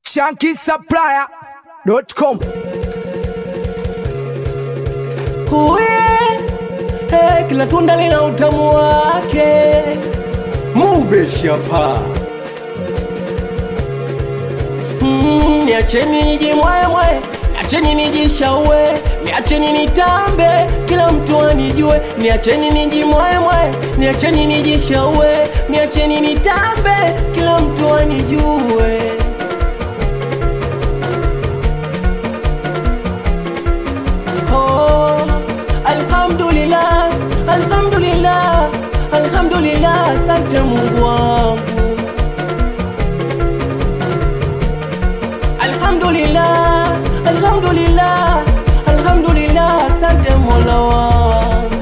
shankisupplier.com Uwe, eh, kila tunda lina utamu wake. Mubeshapa mm, niacheni nijimwemwe, niacheni nijishaue, niacheni nitambe, kila mtu anijue. Niacheni nijimwemwe, niacheni nijishaue, niacheni nitambe, kila mtu anijue. Oh, alhamdulillah, alhamdulillah, alhamdulillah, asante Mungu wangu. Alhamdulillah, alhamdulillah, alhamdulillah, asante Mola wangu.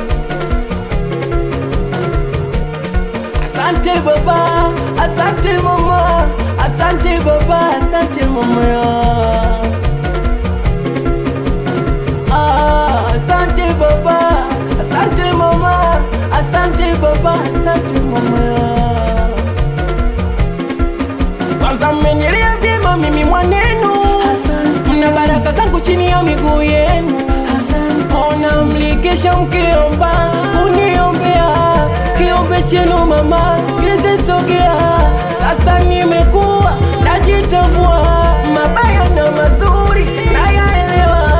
Asante baba, asante mama, asante baba, asante mama yangu. Ah, asante baba, asante mama, asante baba, asante mama. Kwanza mmenilia vyema mimi mwanenu, mna baraka zangu chini ya miguu yenu. Ona mlikesha mkiomba, uniombea kiombe chenu mama, kizisogea. Sasa nimekuwa najitambua, mabaya na mazuri nayaelewa.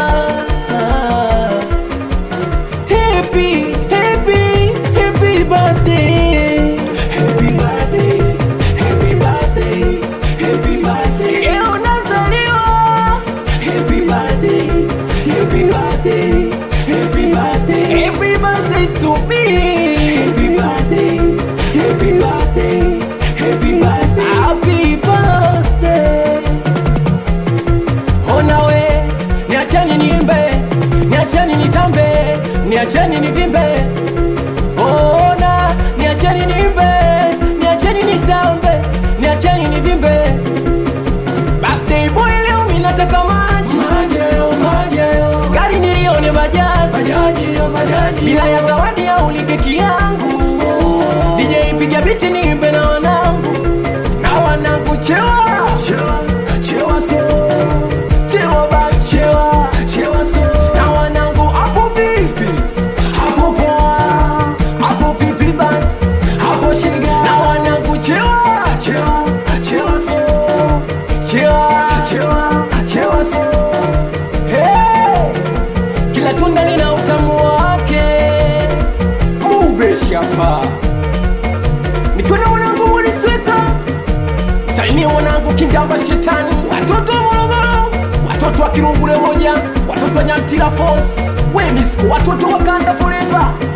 Happy, happy, happy birthday. Happy birthday, happy birthday, happy birthday. Leo nazaliwa. Happy birthday, happy birthday, happy birthday. Happy birthday to me. Happy birthday, happy birthday, happy birthday. Happy birthday. Ona we, niacheni niimbe, niacheni nitambe, niacheni nivimbe. Ona, niacheni niimbe, niacheni nitambe, niacheni nivimbe. Birthday boy leo mimi nataka maji. Gari nilione bajaji. Bila ya zawadi au keki yangu. DJ piga biti niimbe na wanangu. Na wanangu chewa. Chewa so. Chewa basi chewa. Chewa so. Na wanangu hapo vipi? Hapo poa. Hapo vipi basi? Hapo shiga. Na wanangu chewa. Chewa. Chewa so. Chewa. Chewa. Chewa so. Hey! Kila tunda lina utamu wake. Mubeshapa. Nikiwa na mwanangu Mulisweka salimia mwanangu Kindamba Shetani, watoto wa Morogoro, watoto wa Kirungule moja, watoto wa Nyantira Force, Wemisco, watoto wa Kanda Forever,